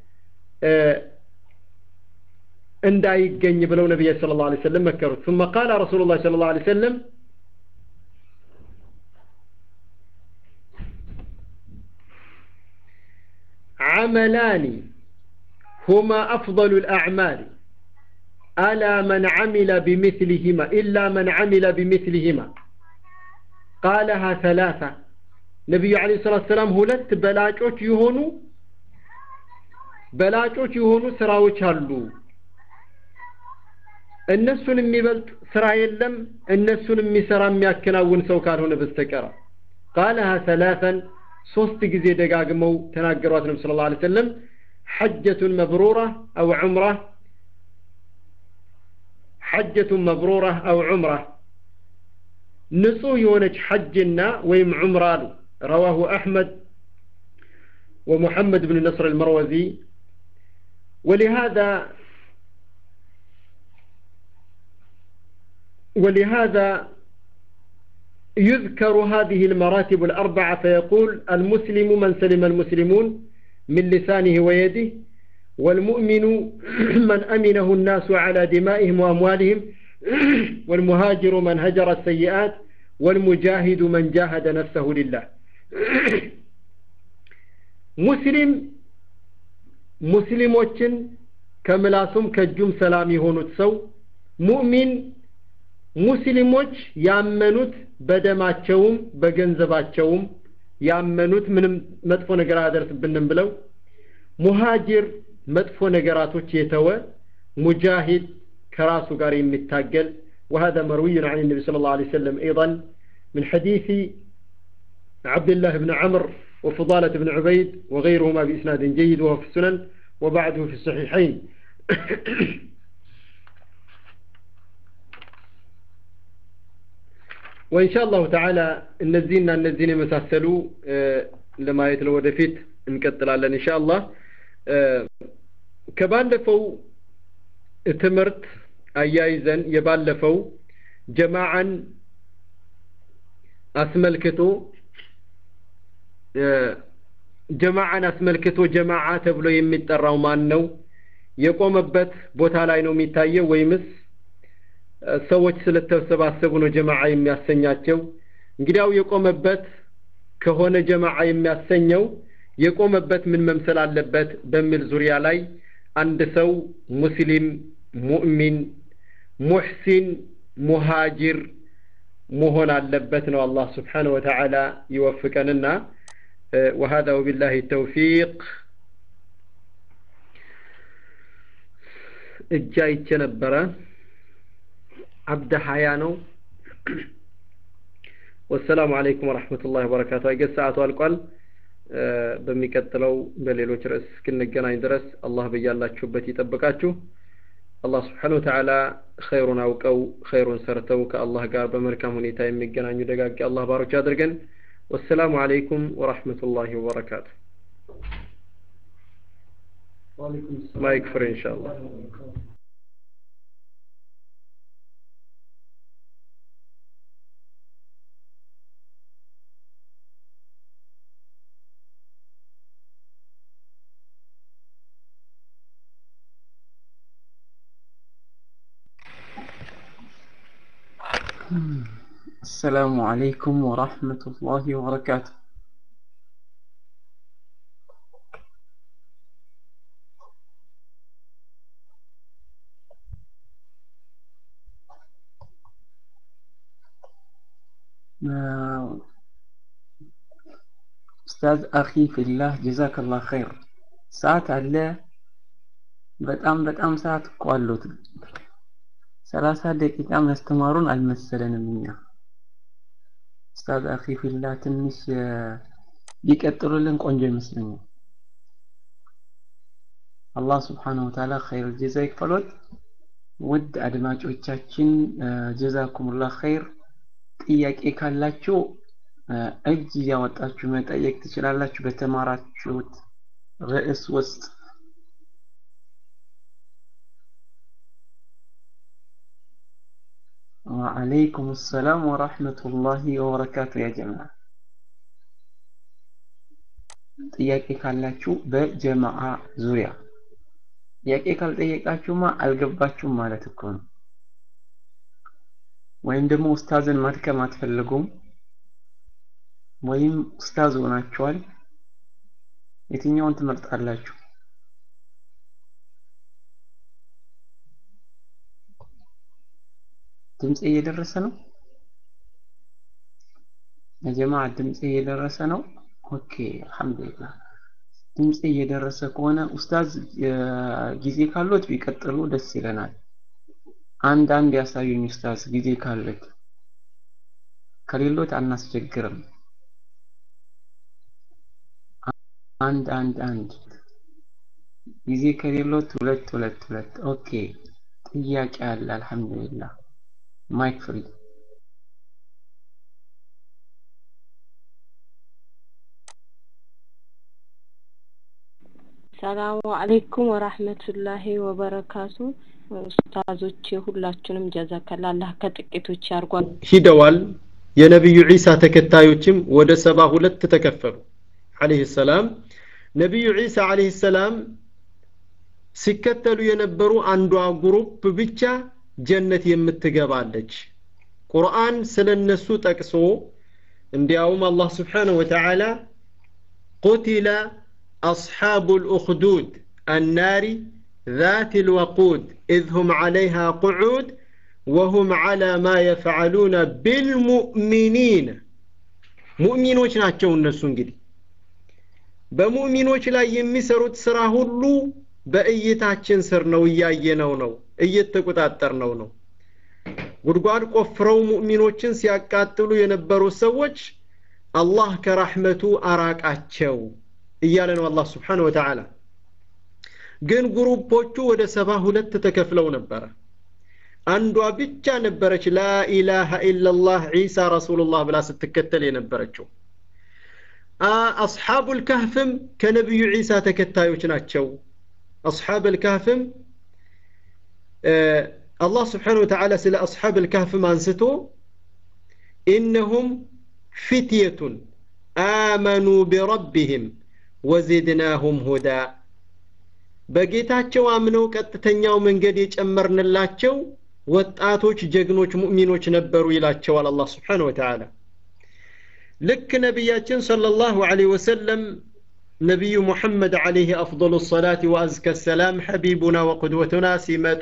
እንዳይገኝ ብለው ነቢይ ሰለላሁ ዐለይሂ ወሰለም መከሩት። ثم قال رسول الله صلى الله عليه وسلم عملان هما أفضل الأعمال ألا من عمل بمثلهما إلا من عمل بمثلهما قالها ثلاثة ነቢዩ ዓለይሂ ሰላቱ ሰላም ሁለት በላጮች የሆኑ በላጮች የሆኑ ስራዎች አሉ። እነሱን የሚበልጥ ስራ የለም እነሱን የሚሰራ የሚያከናውን ሰው ካልሆነ በስተቀር ቃለሃ ሰላሰን ሶስት ጊዜ ደጋግመው ተናገሯት ነቢ ስለ ላ ሰለም ሐጀቱን መብሩራ አው ዑምራ ሐጀቱን መብሩራ አው ዑምራ ንጹህ የሆነች ሐጅና ወይም ዑምራ አሉ رواه أحمد ومحمد بن نصر المروزي ولهذا ولهذا يذكر هذه المراتب الأربعة فيقول المسلم من سلم المسلمون من لسانه ويده والمؤمن من أمنه الناس على دمائهم وأموالهم والمهاجر من هجر السيئات والمجاهد من جاهد نفسه لله ሙስሊም ሙስሊሞችን ከምላሱም ከእጁም ሰላም የሆኑት ሰው ሙእሚን ሙስሊሞች ያመኑት በደማቸውም በገንዘባቸውም ያመኑት ምንም መጥፎ ነገር አያደርስብንም ብለው ሙሃጅር መጥፎ ነገራቶች የተወ ሙጃሂድ ከራሱ ጋር የሚታገል وهذا مروي عن النبي صلى الله عليه وسلم أيضا من حديث عبد الله بن عمرو وفضالة بن عبيد وغيرهما بإسناد جيد وهو في السنن وبعده في الصحيحين وإن شاء الله تعالى النزينا النزين يمساسلوا لما يتلو ودفيت نكتل على إن شاء الله ከባለፈው ትምህርት አያይዘን የባለፈው ጀማዓን አስመልክቶ ጀማዓን አስመልክቶ ጀማዓ ተብሎ የሚጠራው ማን ነው? የቆመበት ቦታ ላይ ነው የሚታየው ወይምስ ሰዎች ስለተሰባሰቡ ነው ጀማዓ የሚያሰኛቸው? እንግዲያው የቆመበት ከሆነ ጀማዓ የሚያሰኘው የቆመበት ምን መምሰል አለበት በሚል ዙሪያ ላይ አንድ ሰው ሙስሊም፣ ሙእሚን፣ ሙሕሲን፣ ሙሃጅር መሆን አለበት ነው። አላህ ስብሓነሁ ወተዓላ ይወፍቀንና وهذا وبالله التوفيق እጅ አይቼ ነበረ አብደ ሀያ ነው ወሰላሙ አለይኩም ወረሕመቱላሂ ወበረካቱ አይገዝ ሰዓቱ አልቋል በሚቀጥለው በሌሎች ርዕስ እስክንገናኝ ድረስ አላህ በያላችሁበት ይጠብቃችሁ አላህ ስብሓነሁ ወተዓላ ኸይሩን አውቀው ኸይሩን ሰርተው ከአላህ ጋር በመልካም ሁኔታ የሚገናኙ ደጋግ አላህ ባሮች አድርገን والسلام عليكم ورحمة الله وبركاته ما يكفر إن شاء الله السلام عليكم ورحمة الله وبركاته ኡስታዝ አኺ ፊላህ ጀዛከላህ ኸይር ሰዓት አለ በጣም በጣም ሰዓት እኮ አሉት ሰላሳ ደቂቃ ያስተማሩን አልመሰለንም እኛ ኡስታዝ አኺ ፊላህ ትንሽ ቢቀጥሉልን ቆንጆ ይመስለኛል አላህ ስብሓነሁ ወተዓላ ኸይር ጀዛ ይክፈሎት ውድ አድማጮቻችን ጀዛኩሙላህ ኸይር ጥያቄ ካላችሁ እጅ እያወጣችሁ መጠየቅ ትችላላችሁ በተማራችሁት ርዕስ ውስጥ وعليكم السلام ورحمة الله وبركاته يا جماعة ጥያቄ ካላችሁ በጀማዓ ዙሪያ ጥያቄ ካልጠየቃችሁማ አልገባችሁም ማለት እኮ ነው ወይም ደግሞ ኡስታዝን ማድከም አትፈልጉም ወይም ኡስታዝ ሆናችኋል የትኛውን ትመርጣላችሁ ድምጽ እየደረሰ ነው የጀማ ድምጽ እየደረሰ ነው ኦኬ አልহামዱሊላህ ድምጽ እየደረሰ ከሆነ ኡስታዝ ጊዜ ካሎት ቢቀጥሉ ደስ ይለናል አንድ አንድ ያሳዩኝ ኡስታዝ ጊዜ ካለት ከሌሎት አናስቸግርም አንድ አንድ አንድ ጊዜ ከሌሎት ሁለት ሁለት ሁለት ኦኬ ጥያቄ አለ አልহামዱሊላህ ማይክ ፍሪ ሰላሙ አለይኩም ወራህመቱላሂ ወበረካቱ ኡስታዞች ሁላችሁንም ጀዛከላ አላህ ከጥቂቶች ያርጓል ሂደዋል የነቢዩ ዒሳ ተከታዮችም ወደ ሰባ ሁለት ተከፈሉ አለህ ሰላም ነቢዩ ዒሳ አለህ ሰላም ሲከተሉ የነበሩ አንዷ ግሩፕ ብቻ ጀነት የምትገባለች ቁርአን ስለ እነሱ ጠቅሶ እንዲያውም አላህ ስብሓንሁ ወተዓላ ቁቲለ أصحاب الأخدود النار ذات الوقود إذ هم عليها قعود وهم على ما يفعلون بالمؤمنين ሙእሚኖች ናቸው እነሱ እንግዲህ በሙእሚኖች ላይ የሚሰሩት ስራ ሁሉ በእይታችን ስር ነው እያየነው ነው እየተቆጣጠርነው ነው ጉድጓድ ቆፍረው ሙእሚኖችን ሲያቃጥሉ የነበሩ ሰዎች አላህ ከራህመቱ አራቃቸው እያለ ነው አላህ ስብሓን ወተዓላ ግን ግሩፖቹ ወደ ሰባ ሁለት ተከፍለው ነበረ አንዷ ብቻ ነበረች ላኢላሃ ኢላላህ ዒሳ ረሱሉላህ ብላ ስትከተል የነበረችው አስሓቡ ልካህፍም ከነቢዩ ዒሳ ተከታዮች ናቸው አስሓብ ልካህፍም አላህ ስብሓን ወተዓላ ስለ አስሓብ ልካህፍም አንስቶ ኢነሁም ፊትየቱን አመኑ ቢረቢህም ወዚድናሁም ሁዳ በጌታቸው አምነው ቀጥተኛው መንገድ የጨመርንላቸው ወጣቶች ጀግኖች ሙእሚኖች ነበሩ ይላቸዋል አላህ ስብሓን ወተዓላ ልክ ነቢያችን ሰለላሁ ዐለይሂ ወሰለም ነቢዩ ሙሐመድ ዐለይሂ አፍضሉ ሰላት ወአዝከ ሰላም ሐቢቡና ወቁድወቱና ሲመጡ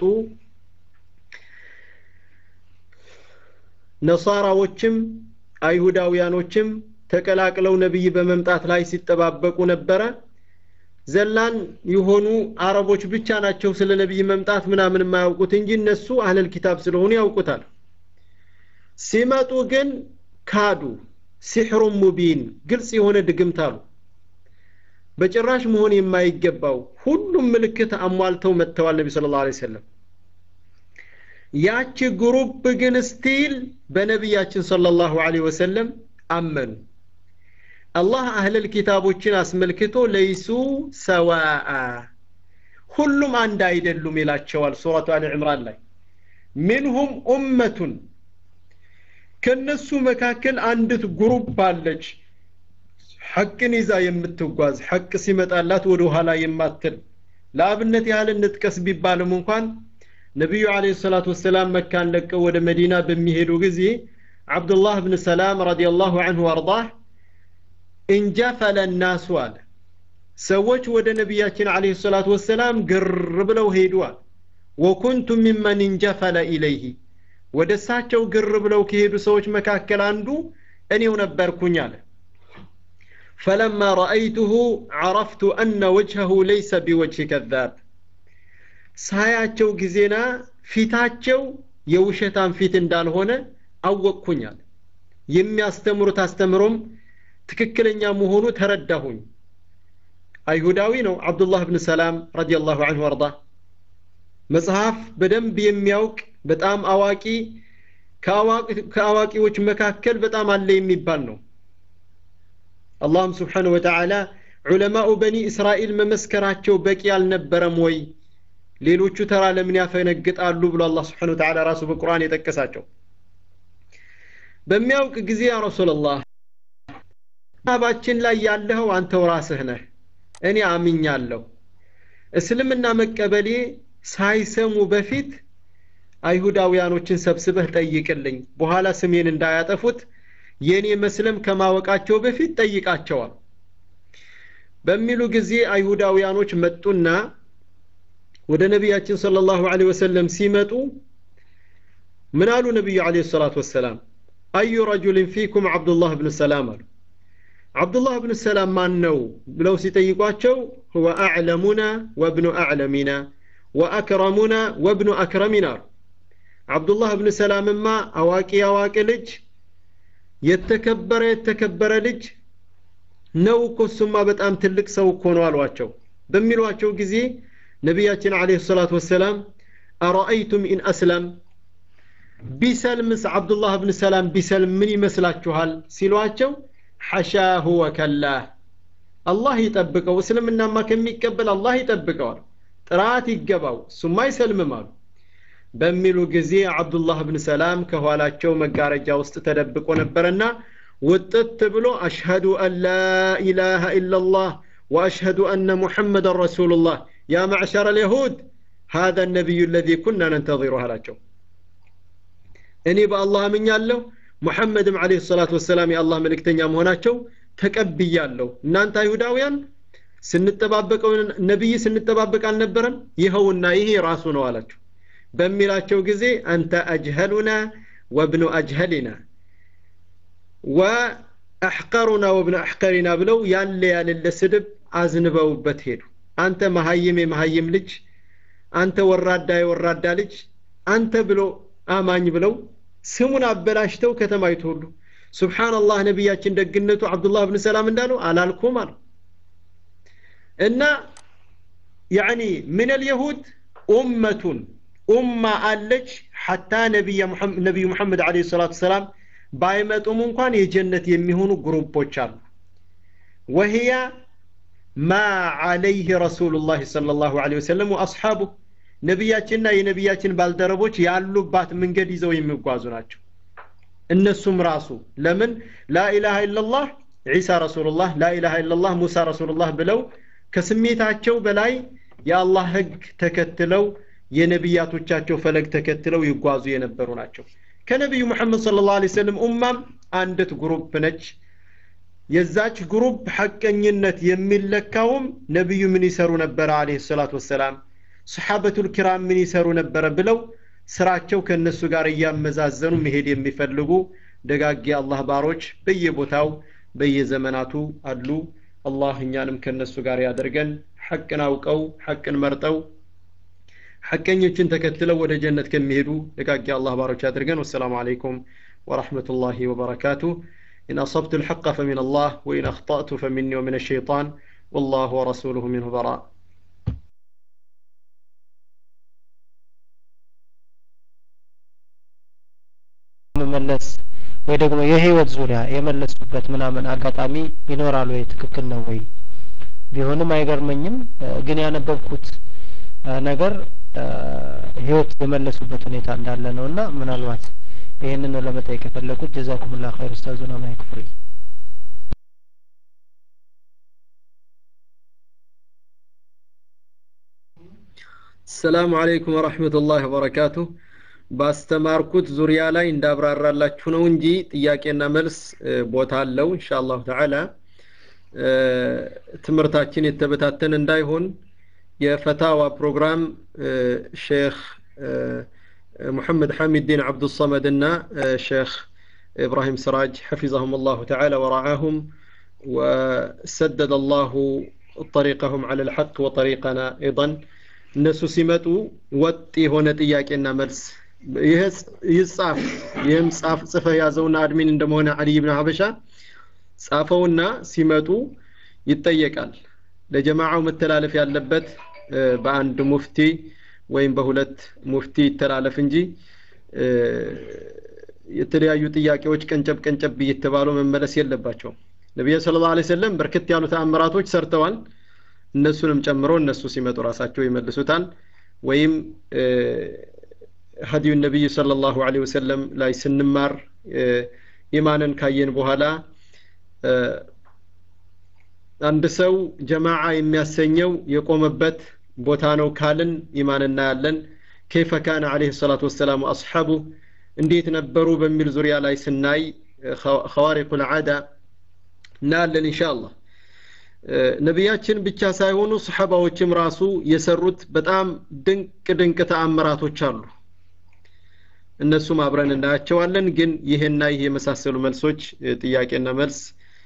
ነሳራዎችም አይሁዳውያኖችም ተቀላቅለው ነቢይ በመምጣት ላይ ሲጠባበቁ ነበረ ዘላን የሆኑ አረቦች ብቻ ናቸው ስለ ነቢይ መምጣት ምናምን የማያውቁት እንጂ እነሱ አህለል ኪታብ ስለሆኑ ያውቁታል ሲመጡ ግን ካዱ ሲሕሩን ሙቢን ግልጽ የሆነ ድግምት አሉ በጭራሽ መሆን የማይገባው ሁሉም ምልክት አሟልተው መጥተዋል ነቢ ስለ ላ ሰለም ያቺ ግሩፕ ግን ስቲል በነቢያችን صلى الله عليه وسلم አመኑ አላህ አህለል ኪታቦችን አስመልክቶ ለይሱ ሰዋአ ሁሉም አንድ አይደሉም ይላቸዋል ሱረቱ አሊ ዕምራን ላይ ሚንሁም ኡመቱን ከነሱ መካከል አንዲት ግሩፕ አለች ሐቅን ይዛ የምትጓዝ ሐቅ ሲመጣላት ወደ ኋላ የማትል ለአብነት ያህል እንጥቀስ ቢባልም እንኳን ነቢዩ አለ ሰላቱ ወሰላም መካን ለቀው ወደ መዲና በሚሄዱ ጊዜ አብዱላህ ብን ሰላም ረዲየላሁ አንሁ አርዳህ እንጀፈለ ናሱ አለ ሰዎች ወደ ነቢያችን አለ ሰላቱ ወሰላም ግር ብለው ሄዱዋል ወኩንቱ ሚመን እንጀፈለ ኢለይህ ወደ እሳቸው ግር ብለው ከሄዱ ሰዎች መካከል አንዱ እኔው ነበርኩኝ አለ فلما رأيته عرفت أن وجهه ليس بوجه كذاب ሳያቸው ጊዜና ፊታቸው የውሸታም ፊት እንዳልሆነ አወቅኩኛል የሚያስተምሩት አስተምሮም ትክክለኛ መሆኑ ተረዳሁኝ አይሁዳዊ ነው አብዱላህ ብን ሰላም ረዲየላሁ አንሁ አርዳ መጽሐፍ በደንብ የሚያውቅ በጣም አዋቂ ከአዋቂዎች መካከል በጣም አለ የሚባል ነው አላህም ስብሓነ ወተዓላ ዑለማኡ በኒ እስራኤል መመስከራቸው በቂ አልነበረም ወይ ሌሎቹ ተራ ለምን ያፈነግጣሉ ብሎ አላህ ስብሓነ ወተዓላ ራሱ በቁርአን የጠቀሳቸው በሚያውቅ ጊዜ ያ ረሱላላህ ሀባችን ላይ ያለኸው አንተው ራስህ ነህ እኔ አምኛለሁ እስልምና መቀበሌ ሳይሰሙ በፊት አይሁዳውያኖችን ሰብስበህ ጠይቅልኝ በኋላ ስሜን እንዳያጠፉት የእኔ መስለም ከማወቃቸው በፊት ጠይቃቸዋል በሚሉ ጊዜ አይሁዳውያኖች መጡና ወደ ነቢያችን صلى الله عليه وسلم ሲመጡ ምን አሉ ነቢዩ عليه الصلاة والسلام أي رجل فيكم عبد الله بن السلام አሉ አብዱላህ ብን ሰላም ማን ነው ብለው ሲጠይቋቸው هو أعلمنا وابن أعلمنا وأكرمنا وابن أكرمنا አሉ አብዱላህ ብን ሰላምማ አዋቂ አዋቂ ልጅ የተከበረ የተከበረ ልጅ ነው እኮ እሱማ በጣም ትልቅ ሰው እኮ ነው አሏቸው በሚሏቸው ጊዜ ነቢያችን አለይሂ ሰላቱ ወሰላም አረአይቱም ኢን አስለም ቢሰልምስ አብዱላህ ብን ሰላም ቢሰልም ምን ይመስላችኋል ሲሏቸው ሐሻሁ ወከላህ አላህ ይጠብቀው እስልምናማ ከሚቀበል አላህ ይጠብቀዋል ጥራት ይገባው እሱማ አይሰልምም አሉ በሚሉ ጊዜ አብዱላህ ብን ሰላም ከኋላቸው መጋረጃ ውስጥ ተደብቆ ነበረና ውጥት ብሎ አሽሀዱ አን ላ ኢላሃ ኢላላህ وأشهد أن محمد رسول الله يا معشر اليهود هذا النبي الذي كنا ننتظره هلاቸው እኔ በአላህ አምኛለሁ ሙሐመድም አለይሂ ሰላቱ ወሰላም የአላህ መልእክተኛ መሆናቸው ተቀብያለሁ እናንተ አይሁዳውያን ስንጠባበቀው ነቢይ ስንጠባበቅ አልነበረም ይኸውና ይሄ ራሱ ነው አላቸው በሚላቸው ጊዜ አንተ አጅሀሉና ወብኑ አጅሀሊና ወአሕቀሩና ወብኑ አሕቀሪና ብለው ያለ ያለለ ስድብ አዝንበውበት ሄዱ አንተ መሀይም የመሀይም ልጅ አንተ ወራዳ የወራዳ ልጅ አንተ ብሎ አማኝ ብለው ስሙን አበላሽተው ከተማይቱ ሁሉ ሱብሓንላህ ነቢያችን ደግነቱ አብዱላህ ብን ሰላም እንዳሉ አላልኩም አሉ እና ያኒ ምን አልየሁድ ኡመቱን ኡማ አለች ሐታ ነቢዩ ሙሐመድ አለ ሰላቱ ሰላም ባይመጡም እንኳን የጀነት የሚሆኑ ግሩፖች አሉ ወህያ ማ ዓለይህ ረሱሉላህ ሰለላሁ ዐለይሂ ወሰለም ወአስሓቡህ ነቢያችንና የነቢያችን ባልደረቦች ያሉባት መንገድ ይዘው የሚጓዙ ናቸው እነሱም ራሱ ለምን ላኢላሃ ኢላላህ ዒሳ ረሱሉላህ ላኢላሃ ኢላላህ ሙሳ ረሱሉላህ ብለው ከስሜታቸው በላይ የአላህ ህግ ተከትለው የነቢያቶቻቸው ፈለግ ተከትለው ይጓዙ የነበሩ ናቸው ከነቢዩ ሙሐመድ صلى الله عليه وسلم ኡማም አንዲት ግሩፕ ነች የዛች ግሩፕ ሐቀኝነት የሚለካውም ነቢዩ ምን ይሰሩ ነበረ አለይሂ ሰላቱ ወሰላም ሰሓበቱል ኪራም ምን ይሰሩ ነበረ ብለው ስራቸው ከእነሱ ጋር እያመዛዘኑ መሄድ የሚፈልጉ ደጋጊ አላህ ባሮች በየቦታው በየዘመናቱ አሉ አላህ እኛንም ከእነሱ ጋር ያደርገን ሐቅን አውቀው ሐቅን መርጠው ሐቀኞችን ተከትለው ወደ ጀነት ከሚሄዱ ደጋጊ አላህ ባሮች ያድርገን ወሰላሙ አለይኩም ወረሕመቱላሂ ወበረካቱ إن أصبت الحق فمن الله وإن أخطأت فمني ومن الشيطان والله ورسوله منه براء መመለስ ወይ ደግሞ የህይወት ዙሪያ የመለሱበት ምናምን አጋጣሚ ይኖራል ወይ ትክክል ነው ወይ ቢሆንም አይገርመኝም ግን ያነበብኩት ነገር ህይወት የመለሱበት ሁኔታ እንዳለ ነው እና ምናልባት ይህንን ነው ለመጠየቅ የፈለጉት ጀዛኩምላ ኸይር ኡስታዙና ማይክ ፍሪ ሰላሙ አለይኩም ወረሕመቱላህ ወበረካቱ ባስተማርኩት ዙሪያ ላይ እንዳብራራላችሁ ነው እንጂ ጥያቄና መልስ ቦታ አለው ኢንሻአላሁ ተዓላ ትምህርታችን የተበታተን እንዳይሆን የፈታዋ ፕሮግራም ሼክ محمد حميد الدين عبد الصمد እና شيخ إبراهيم سراج حفظهم الله تعالى ورعاهم وسدد الله طريقهم على الحق وطريقنا أيضا እነሱ ሲመጡ ወጥ የሆነ ጥያቄና መልስ ይጻፍ ይህም ጻፍ ጽፈ ያዘውና አድሚን እንደመሆነ አልይ ብን ሀበሻ ጻፈውና ሲመጡ ይጠየቃል ለጀማዓው መተላለፍ ያለበት በአንድ ሙፍቲ ወይም በሁለት ሙፍቲ ይተላለፍ እንጂ የተለያዩ ጥያቄዎች ቀንጨብ ቀንጨብ እየተባሉ መመለስ የለባቸውም ነቢዩ ስለ ላ ሰለም በርከት ያሉ ተአምራቶች ሰርተዋል እነሱንም ጨምሮ እነሱ ሲመጡ ራሳቸው ይመልሱታል ወይም ሀዲዩ ነቢይ صለ ላሁ ለ ወሰለም ላይ ስንማር ኢማንን ካየን በኋላ አንድ ሰው ጀማዓ የሚያሰኘው የቆመበት ቦታ ነው ካልን ኢማን እናያለን ከይፈ ካነ አለህ ሰላቱ ወሰላም አስሓቡ እንዴት ነበሩ በሚል ዙሪያ ላይ ስናይ ኸዋሪቁ ልዓዳ እናያለን እንሻ አላህ ነቢያችን ብቻ ሳይሆኑ ሰሓባዎችም ራሱ የሰሩት በጣም ድንቅ ድንቅ ተአምራቶች አሉ እነሱም አብረን እናያቸዋለን ግን ይህና ይህ የመሳሰሉ መልሶች ጥያቄና መልስ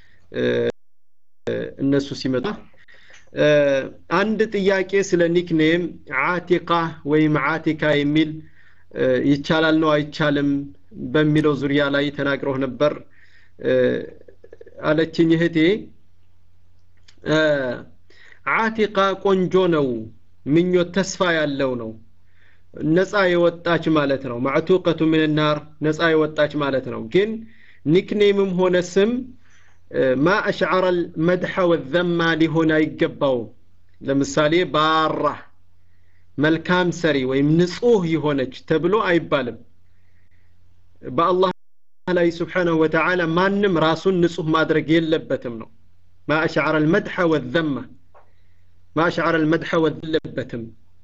እነሱ ሲመጣ አንድ ጥያቄ ስለ ኒክኔም አቲቃ ወይም አቲካ የሚል ይቻላል ነው አይቻልም በሚለው ዙሪያ ላይ ተናግረው ነበር አለችኝ እህቴ አቲቃ ቆንጆ ነው ምኞት ተስፋ ያለው ነው ነፃ የወጣች ማለት ነው ማዕቱቀቱ ምን ናር ነፃ የወጣች ማለት ነው ግን ኒክኔምም ሆነ ስም ማ አሽዓረ መድሐ ወዘማ ሊሆን አይገባውም ለምሳሌ ባራ መልካም ሰሪ ወይም ንጹህ የሆነች ተብሎ አይባልም በአላህ ላይ ስብሓንሁ ወተዓላ ማንም ራሱን ንጹህ ማድረግ የለበትም ነው ማ አሽዓረ ልመድሐ ወዘማ ማ አሽዓረ ልመድሐ ወለበትም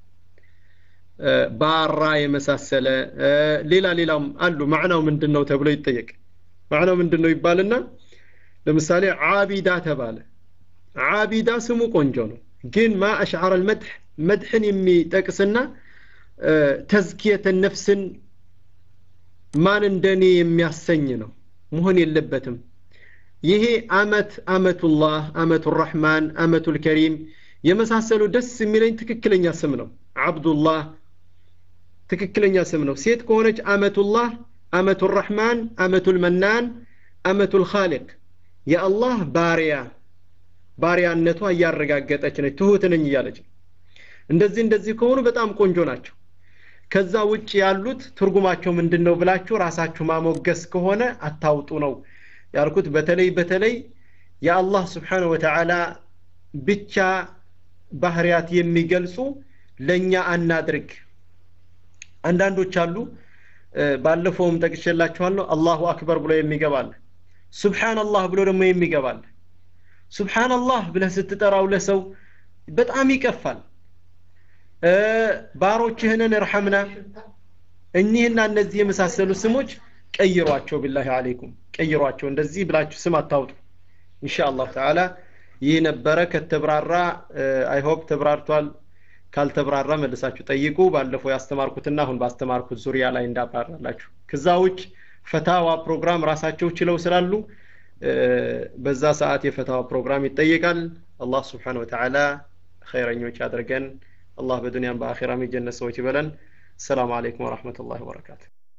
ባራ የመሳሰለ ሌላ ሌላም አሉ ማዕናው ምንድን ነው ተብሎ ይጠየቅ ማዕናው ምንድን ነው ይባልና ለምሳሌ ዓቢዳ ተባለ ዓቢዳ ስሙ ቆንጆ ነው ግን ማ አሽዓረ ልመድሕ መድሕን የሚጠቅስና ተዝኪየተ ነፍስን ማን እንደኔ የሚያሰኝ ነው መሆን የለበትም ይሄ አመት አመቱላህ አመቱ ራሕማን አመቱ ልከሪም የመሳሰሉ ደስ የሚለኝ ትክክለኛ ስም ነው አብዱላህ ትክክለኛ ስም ነው ሴት ከሆነች አመቱላህ አመቱ ራሕማን አመቱ ልመናን አመቱ ልኻሊቅ የአላህ ባሪያ ባሪያነቷ እያረጋገጠች ነች ትሁት ነኝ እያለች እንደዚህ እንደዚህ ከሆኑ በጣም ቆንጆ ናቸው ከዛ ውጭ ያሉት ትርጉማቸው ምንድን ነው ብላችሁ ራሳችሁ ማሞገስ ከሆነ አታውጡ ነው ያልኩት በተለይ በተለይ የአላህ ስብሓን ወተዓላ ብቻ ባህርያት የሚገልጹ ለእኛ አናድርግ አንዳንዶች አሉ ባለፈውም ጠቅሼላችኋለሁ አላሁ አክበር ብሎ የሚገባል ሱብሓንላህ ብሎ ደግሞ የሚገባል ሱብሓንላህ ብለህ ስትጠራው ለሰው በጣም ይቀፋል ባሮችህንን እርሐምና እኒህና እነዚህ የመሳሰሉ ስሞች ቀይሯቸው ቢላሂ አለይኩም ቀይሯቸው እንደዚህ ብላችሁ ስም አታውጡ ኢንሻ አላሁ ተዓላ ይህ ነበረ ከተብራራ አይሆፕ ተብራርቷል ካልተብራራ መልሳችሁ ጠይቁ ባለፈው ያስተማርኩትና አሁን ባስተማርኩት ዙሪያ ላይ እንዳብራራላችሁ ከዛ ውጭ ፈታዋ ፕሮግራም ራሳቸው ችለው ስላሉ በዛ ሰዓት የፈታዋ ፕሮግራም ይጠየቃል አላህ ስብሓን ወተዓላ ኸይረኞች አድርገን አላህ በዱንያም በአኼራም የጀነት ሰዎች ይበለን السلام عليكم ورحمة الله وبركاته